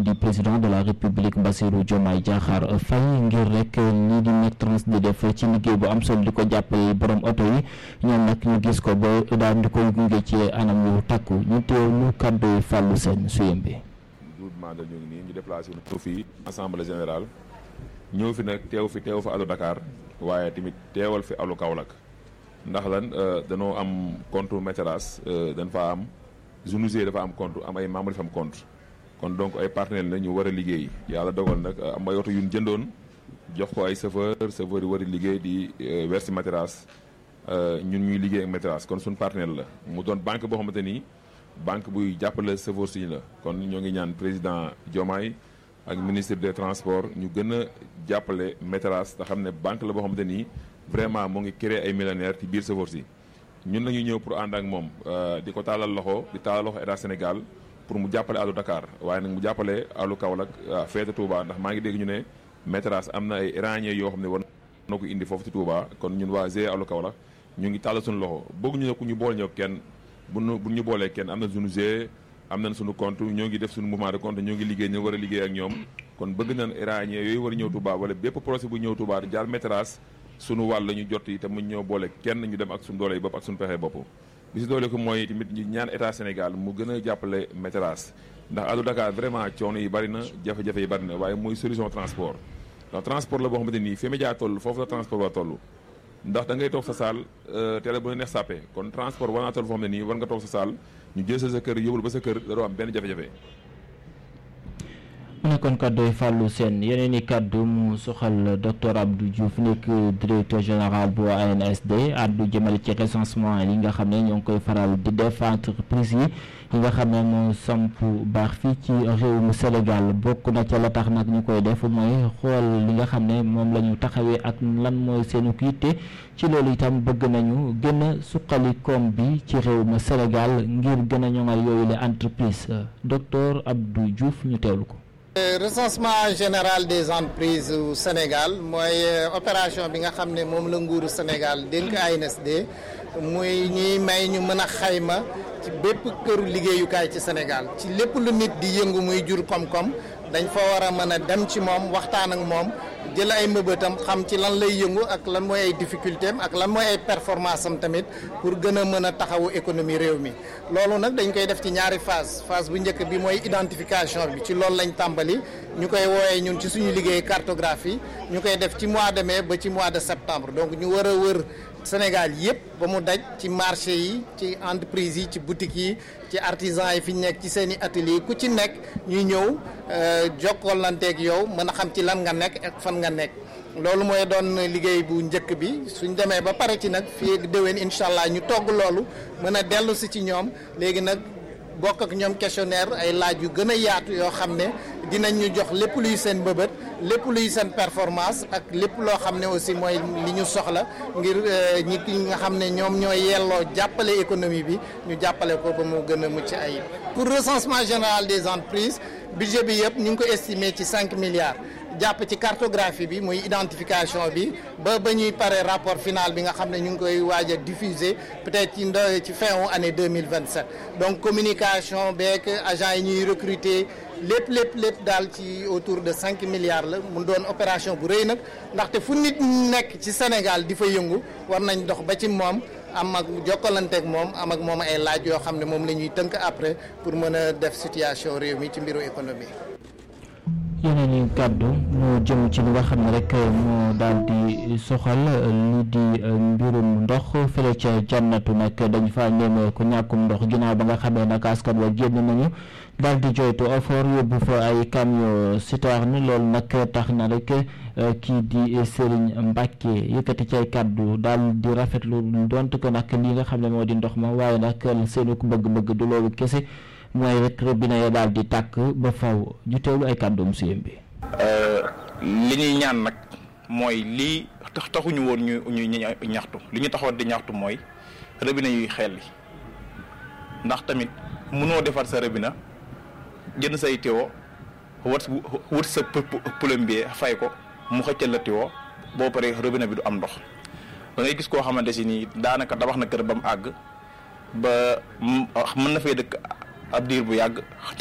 di président de la république Bassirou Diomaye Diakhar Faye ngir rek lii di Medtrans di def ci liggéey bu am solo di ko jàppale borom oto yi ñoom nag ñu gis ko ba daal di koy gunge ci anam yu takku ñu teewlu kàddu yi fàllu seen suyem bi. groupement de ñu ngi nii ñu déplacé wu fii assemblée générale ñëw fi nag teew fi teew fa alu Dakar waaye tamit teewal fi alu Kaolack ndax lan danoo am compte Medtrans dañ fa am Jounoussier dafa am compte am ay membres dafa am compte kon donc ay partenaires la ñu war a liggéey yàlla dogal nag am ay oto yu ñu jëndoon jox ko ay chauffeur chauffeur yi war a liggéey di verser Medtrans ñun ñuy liggéey ak Medtrans kon suñu partenaire la mu doon banque boo xamante ni banque buy jàppale chauffeur si la kon ñoo ngi ñaan président Diomaye ak ministre des transports ñu gën a jàppale Medtrans te xam ne banque la boo xamante ni vraiment mu ngi créer ay millionnaires ci biir chauffeur si ñun la ñu ñëw pour ànd ak moom di ko taalal loxo di taalal loxo état Sénégal pour mu jàppale alu Dakar waaye nag mu jàppale alu Kaolack feete Touba ndax maa ngi dégg ñu ne Medtrans am na ay iraniens yoo xam ne war na ko indi foofu ci Touba kon ñun waa GIE alu Kaolack ñu ngi tàllal suñu loxo bëgg ñu ne ku ñu bool ñëw kenn bu ñu bu ñu boolee kenn am na suñu GIE am nañ suñu compte ñoo ngi def suñu mouvement de compte ñoo ngi liggéey ñu war a liggéey ak ñoom kon bëgg nañ iraniens yooyu war a ñëw Touba wala bépp projet bu ñëw Touba jaar Medtrans suñu wàll la ñu jot yi te mu ñëw boole kenn ñu dem ak suñu doole yi bopp ak suñu pexe bopp bi si doole ko mooy tamit ñu ñaan état Sénégal mu gën a jàppale Medtrans ndax alu Dakar vraiment coono yi bari na jafe-jafe yi bari na waaye mooy solution transport ndax transport la boo xamante nii fi média toll foofu la transport war toll ndax da ngay toog sa saal télé bu la neex sàppe kon transport war naa toll foo xam ne nii war nga toog sa saal ñu jël sa sa kër yóbbul ba sa kër da doo am benn jafe-jafe mu nekkoon kàddu yi fàllu seen yeneen i kàddu mu soxal docteur Abdou Diouf nekk directeur général bu ANSD addu jëmale ci recensement yi nga xam ne ñoo ngi koy faral di def entreprise yi yi nga xam ne moo samp baax fii ci réewum Sénégal bokk na ca la tax nag ñu koy def mooy xool li nga xam ne moom la ñu taxawee ak lan mooy seenu yitte ci loolu itam bëgg nañu gën a suqali koom bi ci réewum Sénégal ngir gën a ñoŋal yooyu les entreprises docteur Abdou Diouf ñu teewlu ko. recensement général des entreprises au Sénégal mooy opération bi nga xam ne moom la nguuru Sénégal dénk ANSD muy ñuy may ñu mën a xayma ci bépp këru liggéeyukaay ci Sénégal ci lépp lu nit di yëngu muy jur koom-koom dañ fa war a mën a dem ci moom waxtaan ak moom jël ay mbëbëtam xam ci lan lay yëngu ak lan mooy ay difficulté am ak lan mooy ay performance am tamit pour gën a mën a taxawu économie réew mi loolu nag dañ koy def ci ñaari phase phase bu njëkk bi mooy identification bi ci loolu lañ tàmbali ñu koy woowee ñun ci suñu liggéey cartographie ñu koy def ci mois de mai ba ci mois de septembre donc ñu war a wër Sénégal yëpp ba mu daj ci marché yi ci entreprise yi ci boutique yi ci artisan yi fi ñu nekk ci seen i atelier ku ci nekk ñuy ñëw jokkalanteeg yow mën a xam ci lan nga nekk ak fan nga nekk loolu mooy doon liggéey bu njëkk bi suñ demee ba pare ci nag fii ak déwén incha allah ñu togg loolu mën a dellu si ci ñoom léegi nag bokk ak ñoom questionnaire ay laaj yu gën a yaatu yoo xam ne dinañ ñu jox lépp luy seen bëbët lépp luy seen performance ak lépp loo xam ne aussi mooy li ñu soxla ngir ñi nga xam ne ñoom ñooy yelloo jàppale économie bi ñu jàppale ko ba mu gën a mucc ayib. pour recensement général des entreprises budget bi yëpp ñu ngi ko estimé ci 5 milliards. jàpp ci cartographie bi muy identification bi ba ba ñuy pare rapport final bi nga xam ne ñu ngi koy waaj a diffuser peut-être ci ndo ci fin wu année 2027 donc communication beeg agent yi ñuy recruter lépp lépp lépp daal ci autour de 5 milliards la mu doon opération bu rëy nag ndaxte fu nit nekk ci Sénégal di fa yëngu war nañ dox ba ci moom am ak jokkalanteeg moom am ak moom ay laaj yoo xam ne moom la ñuy tënk après pour mën a def situation réew mi ci mbiru économie yeneen i kàddu moo jëm ci li nga xam ne rek moo daal di soxal li di mbirum ndox fële ca jannatu nag dañ fa ñeme ku ñàkkum ndox ginnaaw ba nga xamee nag askan wa génn nañu daal di joytu effort yóbbu fa ay camion citerne loolu nag tax na rek kii di Serigne Mbacke yëkkati ci ay kàddu daal di rafetlu donte ko nag li nga xam ne moo di ndox ma waaye nag seenu ko bëgg-bëgg du loolu kese. mooy rek robinet ya daal di tàkk ba faw ñu teewlu ay kàddoom suyem bi li ñuy ñaan nag mooy lii tax taxuñu woon ñu ñu ñaxtu li ñu taxoon di ñaxtu mooy robinet yuy xel li ndax tamit mënoo defar sa robinet jënd say tiwo wat wut sa plombier fay ko mu xëccal la tiwo boo paree robinet bi du am ndox da ngay gis koo xamante si nii daanaka tabax na kër ba mu àgg ba mën na fay dëkk ab diir bu yàgg